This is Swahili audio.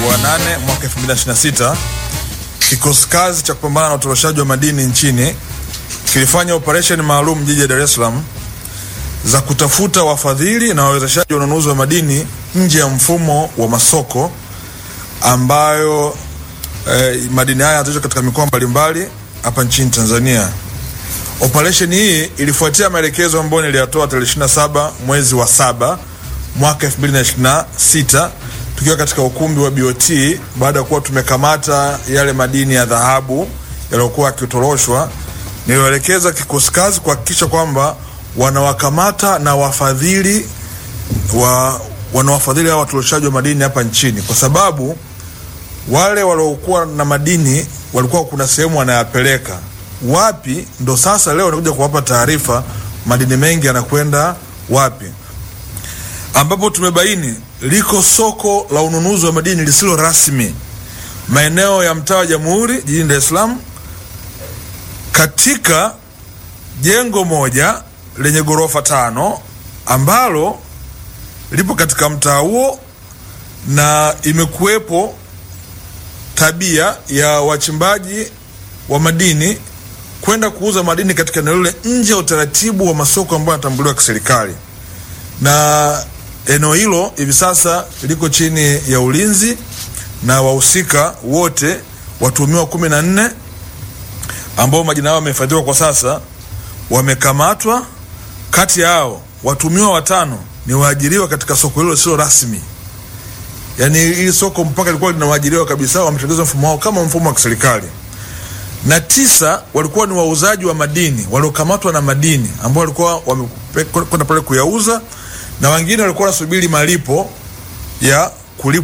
wa 8 mwaka 2026 kikosi kazi cha kupambana na utoroshaji wa madini nchini kilifanya operesheni maalum jiji la Dar es Salaam za kutafuta wafadhili na wawezeshaji wa ununuzi wa madini nje ya mfumo wa masoko ambayo eh, madini haya yatatoka katika mikoa mbalimbali hapa nchini Tanzania. Operesheni hii ilifuatia maelekezo ambayo niliyatoa tarehe 27 mwezi wa saba mwaka 2026 tukiwa katika ukumbi wa BOT baada ya kuwa tumekamata yale madini ya dhahabu yaliyokuwa yakitoroshwa. Nilielekeza kikosi kazi kuhakikisha kwamba wanawakamata na wafadhili wa wanawafadhili hao watoroshaji wa madini hapa nchini, kwa sababu wale waliokuwa na madini walikuwa kuna sehemu wanayapeleka wapi, ndo sasa leo nakuja kuwapa taarifa madini mengi yanakwenda wapi, ambapo tumebaini liko soko la ununuzi wa madini lisilo rasmi maeneo ya mtaa wa Jamhuri jijini Dar es Salaam katika jengo moja lenye ghorofa tano ambalo lipo katika mtaa huo, na imekuwepo tabia ya wachimbaji wa madini kwenda kuuza madini katika eneo lile nje ya utaratibu wa masoko ambayo yanatambuliwa kiserikali, na eneo hilo hivi sasa liko chini ya ulinzi na wahusika wote watuhumiwa kumi na nne ambao majina yao wamehifadhiwa kwa sasa wamekamatwa. Kati yao watuhumiwa watano ni waajiriwa katika soko hilo sio rasmi, yaani hili soko mpaka lilikuwa lina waajiriwa kabisa, wametengeneza mfumo wao kama mfumo wa kiserikali, na tisa walikuwa ni wauzaji wa madini waliokamatwa na madini ambao walikuwa wamekwenda pale kuyauza, na wengine walikuwa wanasubiri malipo ya kulipwa